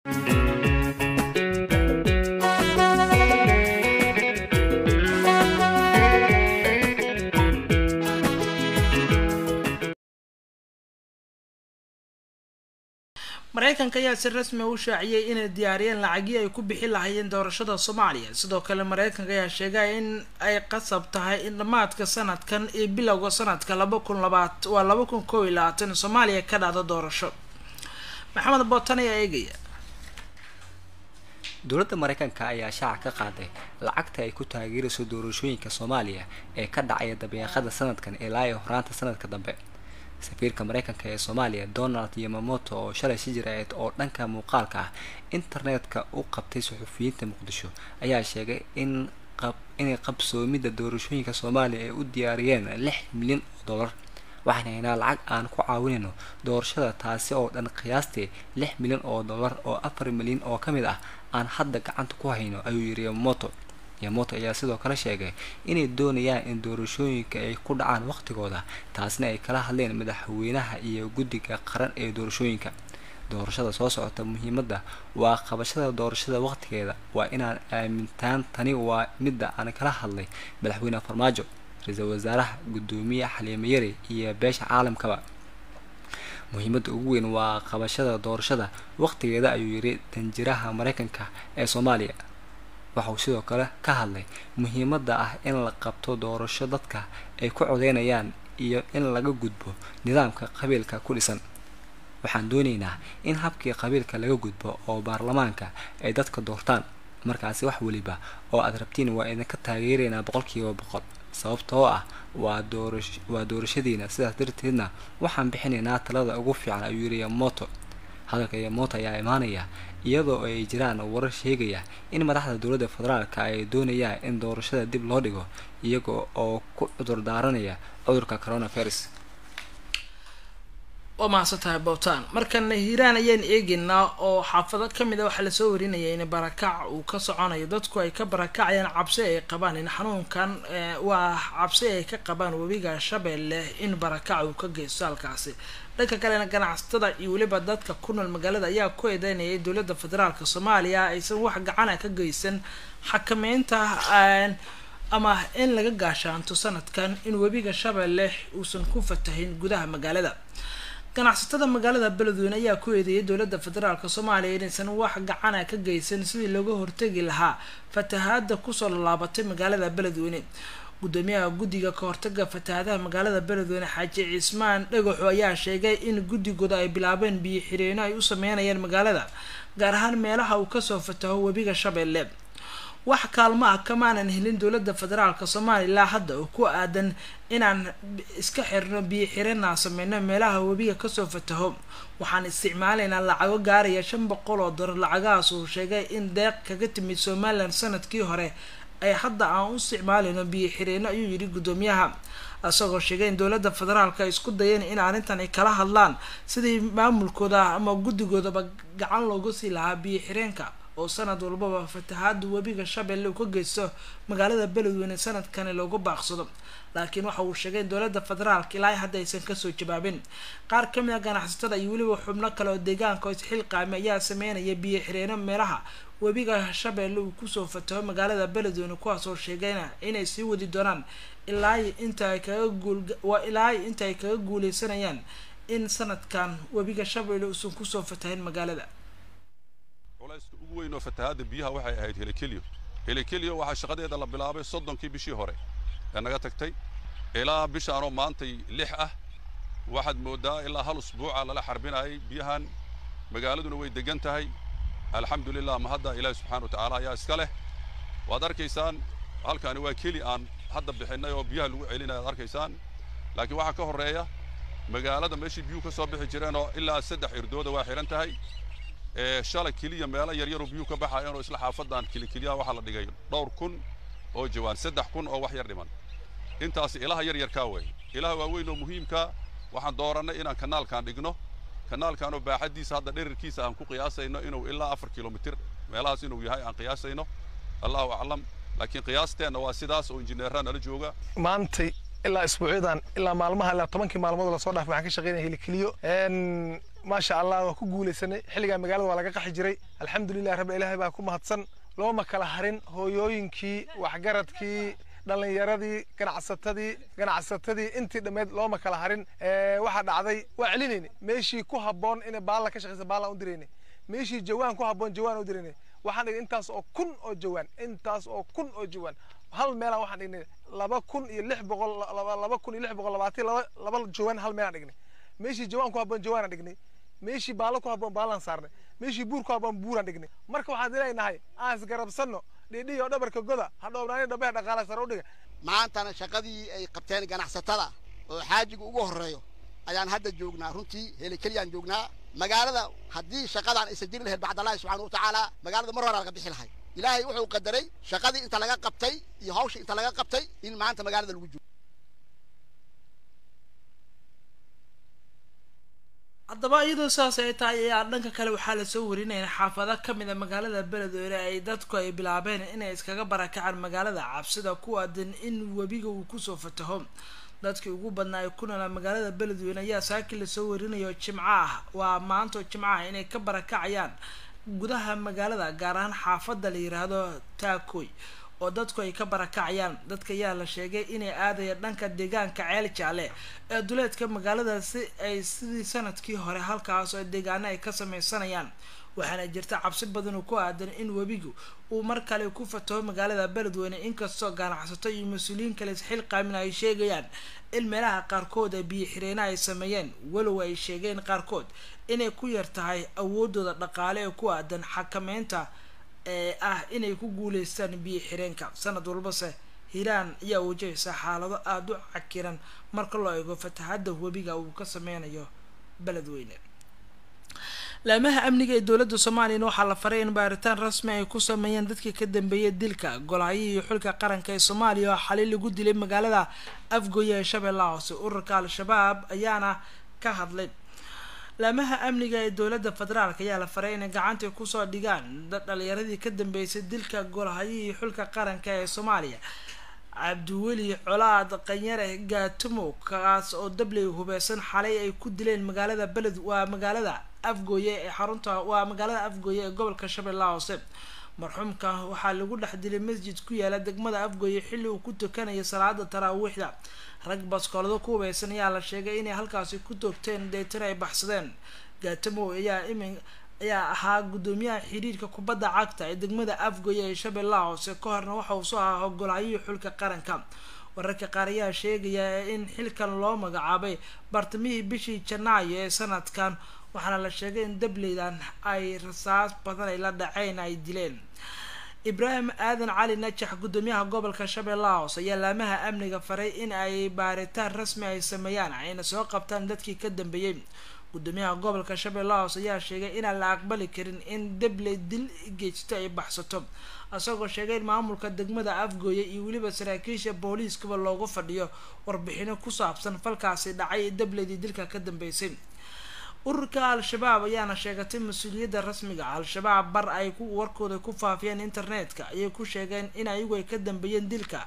mareykanka ayaa si rasmi u shaaciyey inay diyaariyeen lacagii ay ku bixi lahaayeen doorashada soomaaliya sidoo kale mareykanka ayaa sheegay in ay qasab tahay in dhammaadka sanadkan iyo bilowga sanadka laba kun labaat waa laba kun kow iyo labaatan soomaaliya ka dhacdo doorasho maxamed bootan ayaa eegaya dowladda mareykanka ayaa shaaca ka qaaday lacagta ay ku taageerayso doorashooyinka soomaaliya ee ka dhacaya dabeeqada sanadkan ilaa iyo horaanta sanadka dambe safiirka mareykanka ee soomaaliya donald yamamoto oo shalay si jiraeed oo dhanka muuqaalka ah internetka u qabtay suxufiyiinta muqdisho ayaa sheegay in inay qabsoomidda doorashooyinka soomaaliya ay u diyaariyeen lix milyan oo dollar waxaan haynaa lacag aan ku caawinayno doorashada taasi oo dhan qiyaastii lix milyan oo dollar oo afar milyan oo ka mid ah aan hadda gacanta ku hayno ayuu yiri yamamoto yamoto ayaa sidoo kale sheegay inay doonayaan in doorashooyinka ay ku dhacaan waqtigooda taasna ay kala hadleen madaxweynaha iyo guddiga qaran ee doorashooyinka doorashada soo socota muhiimadda waa qabashada doorashada waqtigeeda waa inaan aamintaan tani waa midda aan kala hadlay madaxweyne farmaajo ra-iisul wasaaraha guddoomiye xaliime yari iyo beesha caalamkaba muhiimadda ugu weyn waa qabashada doorashada waqtigeeda ayuu yiri danjiraha mareykanka ee soomaaliya waxauu sidoo kale ka hadlay muhiimadda ah in la qabto doorasho dadka ay ku codeynayaan iyo in laga gudbo nidaamka qabiilka ku dhisan waxaan doonaynaa in habkii qabiilka laga gudbo oo baarlamaanka ay dadka doortaan markaasi wax weliba oo aad rabtiin waa idinka taageeraynaa boqolkiiba boqol sababtoo ah waa doorash waa doorashadiina sidaas darteedna waxaan bixinaynaa talada ugu fiican ayuu yiri yamoto hadalka yamoto ayaa imaanaya iyadoo ay jiraan warar sheegaya in madaxda dowladda federaalka ay doonayaan in doorashada dib loo dhigo iyaga oo ku cudur daaranaya cudurka coronavirus waa mahadsan tahay bowtaan markana hiiraan ayaan eegeynaa oo xaafado kamid a waxaa lasoo warinaya in barakac uu ka soconayo dadku ay ka barakacayaan cabsi ay qabaan in xanuunkan waa cabsi ay ka qabaan webiga shabeelle in barakac uu ka geysto halkaasi dhanka kalena ganacsatada iyo weliba dadka ku nool magaalada ayaa ku eedeynayay dowladda federaalk soomaaliya aysan wax gacana ka geysan xakameynta ama in laga gaashaanto sanadkan in webiga shabeelle uusan ku fatahin gudaha magaalada ganacsatada magaalada beledweyne ayaa ku eedeeyay dowladda federaalk soomaaliya inaysan wax gacana ka geysan sidii looga hortegi lahaa fatahaada kusoo laalaabatay magaalada beledweyne gudoomiyaha guddiga ka hortaga fatahaadaha magaalada beledweyne xaaji cismaan dhagaxo ayaa sheegay in guddigooda ay bilaabeen biyo xireenno ay u sameynayaan magaalada gaar ahaan meelaha uu kasoo fataho webiga shabeelle wax kaalmo ah kamaanan helin dowladda federaalk soomaaliya ilaa hadda oo ku aadan inaan iska xirno biyo xirana sameyno meelaha webiga kasoo fataho waxaan isticmaalaynaa lacago gaaraya shan boqol oo dolar lacagahaas uu sheegay in deeq kaga timid somalilan sanadkii hore ay hadda aan u isticmaalayno biyo xireenno ayuu yidhi guddoomiyaha isagoo sheegay in dowladda federaalk ay isku dayeen in arrintan ay kala hadlaan sidii maamulkooda ama guddigoodaba gacan looga sii lahaa biyo xireenka oo sanad walbaba fatahaada webiga shabeelle uu ka geysto magaalada beledweyne sanadkani loogu baaqsado laakiin waxa uu sheegay in dowladda federaalka ilaa hadda aysan kasoo jawaabin qaar kamid a ganacsatada iyo weliba xubno kale oo deegaanka isxilqaami ayaa sameynaya biyo xireeno meelaha webiga shabeelle uu kusoo fataho magaalada beledweyne kuwaasoo sheegayna inay sii wadi doonaan ilaa inta ay kaga guul waa ilaa inta ay kaga guuleysanayaan in sanadkan webiga shabeelle uusan kusoo fatahin magaalada culayska ugu weyn oo fatahaadda biyaha waxay ahayd helikelyo helikelyo waxaa shaqadeeda la bilaabay soddonkii bishii hore ee naga tagtay ilaa bishaanoo maantay lix ah waxaad mooddaa ilaa hal usbuuca lala xarbinayay biyahan magaaladuna way degan tahay alxamdulilah ma hadda ilaahi subxaana wa tacaala ayaa iska leh waad arkaysaan halkaani waa keli aan hadda bixinnay oo biyaha lagu celinaya ad arkaysaan laakiin waxaa ka horreeya magaalada meeshii biyuhu ka soo bixi jireen oo ilaa saddex irdooda waa xihan tahay shalay keliya meelo yaryaroo biyuhu ka baxayeen oo isla xaafadan kelikeliyaha waxaa la dhigay dhowr kun oo jawaan saddex kun oo wax yar dhiman intaasi ilaha yar yarkaa weeye ilaha waaweyn oo muhiimka waxaan doorannay inaan kanaalkan dhigno kanaalkanoo baaxaddiisa hadda dherarkiisa aan ku qiyaasayno inuu ilaa afar kilomitir meelahaas inuu yahay aan qiyaasayno allahu aclam laakiin qiyaasteenna waa sidaas oo injineerraa nala jooga maantay ilaa isbuucyadan ilaa maalmaha ilaa tobankii maalmood lasoo dhaafay waxaan ka shaqeynaya helikeliyo maasha allah waa ku guulaysanay xilligaa magaalada waa laga qaxi jiray alxamdulilah rabbi ilaahay baa ku mahadsan looma kala harin hooyooyinkii waxgaradkii dhallinyaradii ganacsatadii ganacsatadii intii dhammeed looma kala harin waxaa dhacday waa celinayna meeshii ku habboon inay baalla ka shaqaysa baallaan u dirayna meeshii jawaan ku habboon jawaan u dirayna waxaan dhignay intaas oo kun oo jawaan intaas oo kun oo jawaan hal meelaan waxaan dhignay laba kun iyo lix boqol laba kun iyo lix boqol labaatan laba laba jawaan hal meelaan dhignay meeshii jawaan ku habboon jawaanaan dhignay meeshii baallo ku habboon baallaan saarnay meeshii buur ku habboon buuraan dhignay marka waxaan leenahay aan isgarabsanno dhidhiyo dhabarka goda ha dhoobnaani dhabehe dhaqaala sare u dhiga maantana shaqadii ay qabteen ganacsatada oo xaajiga ugu horreeyo ayaan hadda joognaa runtii helikeliyaan joognaa magaalada haddii shaqadaan aysan jiri lahayd bacdallahi subxaana wa tacaala magaalada mar horaa laga bixi lahay ilaahay wuxuu qadaray shaqadii inta laga qabtay iyo hawshii inta laga qabtay in maanta magaalada lagu joogo haddaba iyadoo saas ay tahay ayaa dhanka kale waxaa lasoo warinaya xaafado kamid a magaalada beledweyne ay dadku ay bilaabeen inay iskaga barakacaan magaalada cabsida ku aadan in webiga uu kusoo fataho dadkii ugu badnaa ay ku noolaa magaalada beledweyne ayaa saakii lasoo warinayo jimco ah waa maanto jimco ah inay ka barakacayaan gudaha magaalada gaar ahaan xaafada la yiraahdo taakoy oo dadku ay ka barakacayaan dadka ayaa la sheegay inay aadaya dhanka deegaanka ceel jaale ee duleedka magaalada si ay sidii sanadkii hore halkaas oo deegaano ay ka sameysanayaan waxaana jirta cabsi badan oo ku aadan in webigu uu mar kale ku fataho magaalada beledweyne inkastoo ganacsato iyo mas-uuliyiin kale isxil qaamin ay sheegayaan in meelaha qaarkood ee biyo xireena ay sameeyeen walow ay sheegeen qaarkood inay ku yar tahay awoodooda dhaqaale ee ku aadan xakameynta ee ah inay ku guuleystaan biyo xireenka sanad walbase hiiraan ayaa wajahaysa xaalado aada u cakiran marka loo eego fatahadda webiga uu ka sameynayo beledweyne laamaha amniga ee dowladda soomaaliyana waxaa la faray in baaritaan rasmi ay ku sameeyeen dadkii ka dambeeyay dilka golahayihii iyo xulka qaranka ee soomaaliya oo xalay lagu dilay magaalada afgoye ee shabeellaha hoose ururka al-shabaab ayaana ka hadlay laamaha amniga ee dowladda federaalk ayaa la faray inay gacanta kusoo dhigaan dad dhalinyaradii ka dambeysay dilka golahayihii xulka qaranka ee soomaaliya cabdiweli colaad qanyare gaatumo kaas oo dabley hubeysan xalay ay ku dileen magaalada beled waa magaalada afgooye ee xarunta waa magaalada afgooye ee gobolka shabeellaha hoose marxuumka waxaa lagu dhex dilay masjid ku yaala degmada afgooye xilli uu ku tukanayo salaada taraawiixda rag baskoolado ku hubeysan ayaa la sheegay inay halkaasi ku toogteen deetana ay baxsadeen gaatamow ayaa imin ayaa ahaa guddoomiyaha xiriirka kubadda cagta ee degmada afgoye ee shabeellaha hoose ka horna waxa uu soo ahaa hogolaayihii xulka qaranka wararka qaar ayaa sheegaya in xilkan loo magacaabay bartamihii bishii janaayo ee sanadkan waxaana la sheegay in dableydan ay rasaas badan ay la dhaceen ay dileen ibraahim aadan cali najax guddoomiyaha gobolka shabeellaha hoose ayaa laamaha amniga faray in ay baaritaan rasmi ay sameeyaan ayna soo qabtaan dadkii ka dambeeyey guddoomiyaha gobolka shabeellaha hoose ayaa sheegay inaan la aqbali karin in dabley dil geysto ay baxsato isagoo sheegay in maamulka degmada afgooye iyo weliba saraakiisha booliiskaba loogu fadhiyo warbixino ku saabsan falkaasi dhacay dableydii dilka ka dambeysay ururka al-shabaab ayaana sheegatay mas-uuliyadda rasmiga al-shabaab bar ay ku warkooda ku faafiyeen internetka ayay ku sheegeen in ayagu ay ka dambeeyeen dilka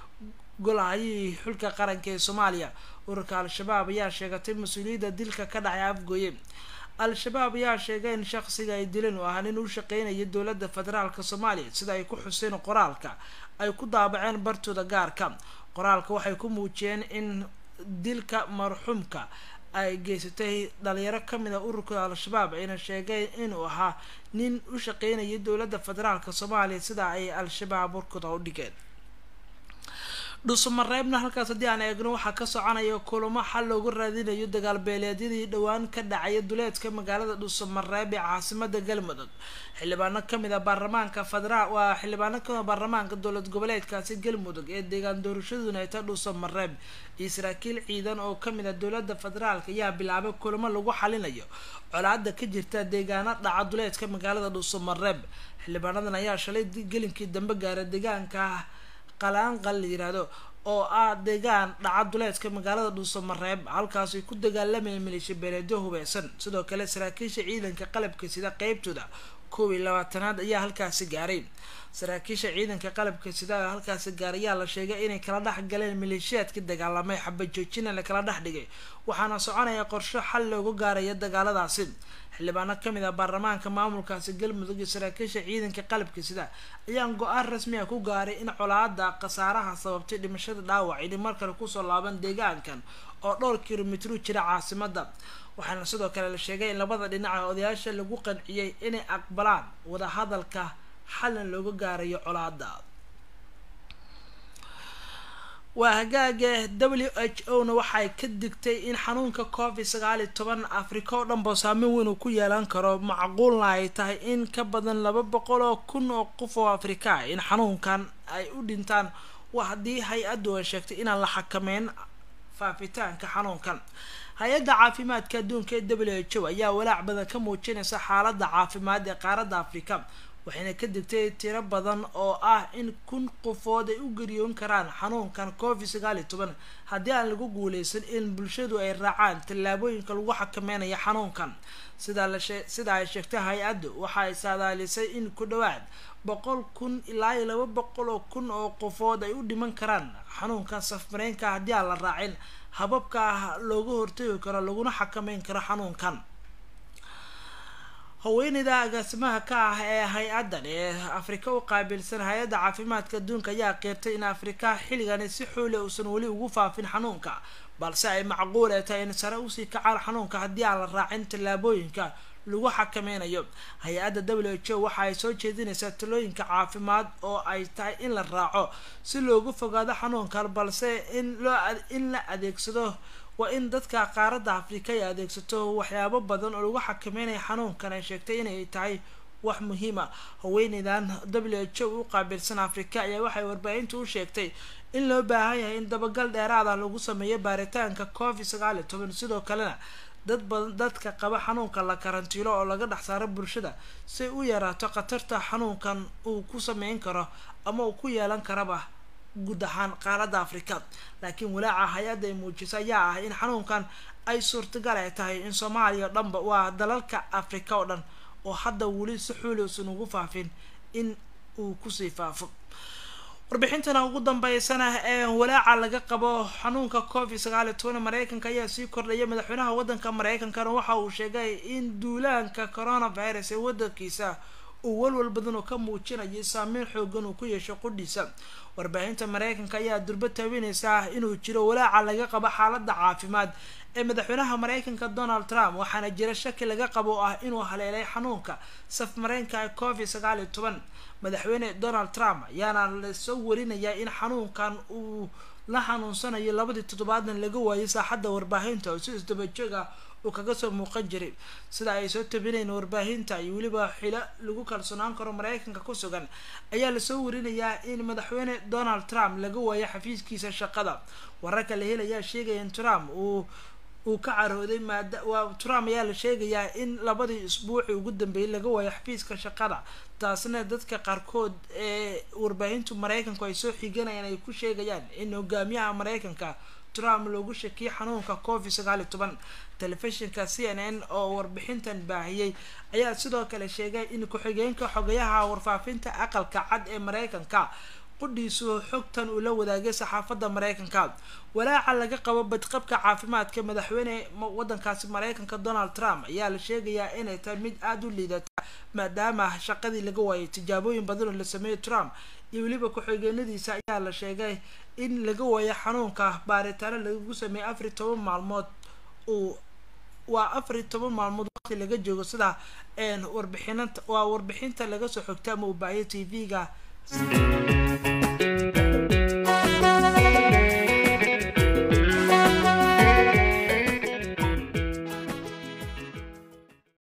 golahayihii xulka qaranka ee soomaaliya ururka al-shabaab ayaa sheegatay mas-uuliyadda dilka ka dhacay afgooye al-shabaab ayaa sheegay in shaqsiga ay dileen uu ahaa nin u shaqeynaya dowladda federaalka soomaaliya sida ay ku xuseen qoraalka ay ku daabaceen bartooda gaarka qoraalka waxay ku muujiyeen in dilka marxuumka ay geysatay dhalinyaro kamid a ururka al-shabaab ayna sheegeen inuu ahaa nin u shaqeynaya dowladda federaalka soomaaliya sida ay al-shabaab warkooda u dhigeen dhuusamareebna halkaas haddii aan eegno waxaa ka soconaya kulamo xal loogu raadinayo dagaal beeleedyadii dhowaan ka dhacaya duleedka magaalada dhuusamareeb ee caasimada galmudug xildhibaano kamid a baarlamaanka federaal waa xildhibaano kamid a baarlamaanka dowlad goboleedkaasi galmudug ee deegaan doorashaduna ay ta dhuusamareeb iyo saraakiil ciidan oo kamid a dowlada federaalk ayaa bilaabay kulamo lagu xalinayo colaada ka jirta deegaano dhaca duleedka magaalada dhuusamareeb xildhibaanadan ayaa shalay gelinkii dambe gaaray deegaanka qalaanqal la yiraahdo oo ah deegaan dhaca duleedka magaalada dhuusamareeb halkaas ay ku dagaalamayeen maleeshiya beeleedyo hubeysan sidoo kale saraakiisha ciidanka qalabka sida qeybtooda koob iyo labaatanaad ayaa halkaasi gaaray saraakiisha ciidanka qalabka sida halkaasi gaar ayaa la sheegay inay kala dhex galeen maleeshiyaadkii dagaalamay xabajoojina la kala dhex dhigay waxaana soconaya qorsho xal loogu gaaraya dagaaladaasi xildhibaano kamid ah baarlamaanka maamulkaasi galmudug iyo saraakiisha ciidanka qalabka sida ayaan go-aan rasmi ah ku gaaray in colaada khasaaraha sababtay dhimashada dhaawac ini mar kale kusoo laaban deegaankan oo dhowr kilomitru jira caasimada waxaana sidoo kale la sheegay in labada dhinaca odayaasha lagu qanciyey inay aqbalaan wadahadalka xalin looga gaarayo colaada waa hagaaga w h o na waxay ka digtay in xanuunka covid sagaal iyo toban africa oo dhanba saameyn weyn uu ku yeelan karo macquulna ay tahay in ka badan laba boqol oo kun oo qof oo afrika in xanuunkan ay u dhintaan waa haddii hay-addu ay sheegtay inaan la xakameyn faafitaanka xanuunkan hay-adda caafimaadka adduunka ee w h o ayaa walaac badan ka muujinaysa xaaladda caafimaad ee qaaradda afrika waxayna ka digtay tiro badan oo ah in kun qofood ay u geriyoon karaan xanuunkan covid sagaal iyo toban haddii aan lagu guuleysan in bulshadu ay raacaan tallaabooyinka lagu xakameynayo xanuunkan sida lashe sida ay sheegtay hay-addu waxa ay saadaalisay in ku dhawaad boqol kun ilaa iyo laba boqol oo kun oo qofood ay u dhiman karaan xanuunkan safmareenka haddii aan la raacin hababka looga hortagi karo laguna xakameyn karo xanuunkan haweeneyda agaasimaha ka ah ee hay-addan ee afrika u qaabilsan hay-adda caafimaadka adduunka ayaa qeyrtay in afrika xilligani si xoole uusan weli ugu faafin xanuunka balse ay macquul ee tahay in sare usii kacaan xanuunka haddii aan la raacin tallaabooyinka lagu xakameynayo hay-adda w h o waxa ay soo jeedinaysaa talooyinka caafimaad oo ay tahay in la raaco si loogu fogaado xanuunkan balse in loo in la adeegsado waa in dadka qaaradda afrika ay adeegsato waxyaabo badan oo lagu xakameynayo xanuunkan ay sheegtay inay tahay wax muhiima haweeneydan w h o u qaabilsan afrika ayaa waxay warbaahinta u sheegtay in loo baahan yahay in dabagal dheeraad ah lagu sameeyo baaritaanka covid sagaal iyo toban sidoo kalena dad badan dadka qaba xanuunka la karantiilo oo laga dhex saaro bulshada si u yaraato khatarta xanuunkan uu ku sameyn karo ama uu ku yeelan karaba guud ahaan qaaradda afrika laakiin walaaca hay-adda ay muujisa ayaa ah in xanuunkan ay suurtagal ay tahay in soomaaliya o dhanba waa dalalka afrika oo dhan oo hadda weli si xuuli usan ugu faafin in uu kusii faafo warbixintana ugu dambeysana ee walaaca laga qabo xanuunka covid sagaal iyo toban mareykanka ayaa sii kordhaya madaxweynaha wadanka mareykankana waxa uu sheegay in duulaanka coronavirus ee wadankiisa uu walwal badan oo ka muujinayo saameyn xoogan uu ku yeesho qudhiisa warbaahinta mareykanka ayaa durba taabinaysaa inuu jiro walaaca laga qabo xaalada caafimaad ee madaxweynaha mareykanka donald trump waxaana jira shaki laga qabo oo ah inuu haleelay xanuunka safmareenka ee covid sagaal iyo toban madaxweyne donald trump ayaana lasoo warinayaa in xanuunkan uu la xanuunsanayo labadii toddobaadan laga waayay saaxadda warbaahinta oo si isdabajoog ah uu kaga soo muuqan jiray sida ay soo tabinayn warbaahinta iyo weliba xilo lagu kalsoonaan karo mareykanka ku sugan ayaa lasoo warinayaa in madaxweyne donald trump laga waayo xafiiskiisa shaqada wararka la helayaa sheegaya in trump uu uu ka carooday maada waa trump ayaa la sheegayaa in labadii isbuuci ugu dambeeyay laga waayo xafiiska shaqada taasna dadka qaarkood ee warbaahintu mareykanku ay soo xiganayaan ay ku sheegayaan in hogaamiyaha mareykanka trump loogu shakiyay xanuunka covid sagaal iyo toban telefishinka c n n oo warbixintan baahiyey ayaa sidoo kale sheegay in ku-xigeenka xogayaha warfaafinta aqalka cad ee mareykanka qudhiisu xogtan uu la wadaagay saxaafadda mareykanka walaaca laga qabo badqabka caafimaadka madaxweyne wadankaasi mareykanka donald trump ayaa la sheegayaa inay tahay mid aada u liidata maadaama shaqadii laga waayay tijaabooyin badan oo la sameeyey trump iyo weliba ku-xigeenadiisa ayaa la sheegay in laga waayo xanuunka baaritaano lagu sameeyey afar iyo toban maalmood uu waa afar iyo toban maalmood waqti laga joogo sida warbixinanta waa warbixinta laga soo xogta ama uu baahiyay t v-ga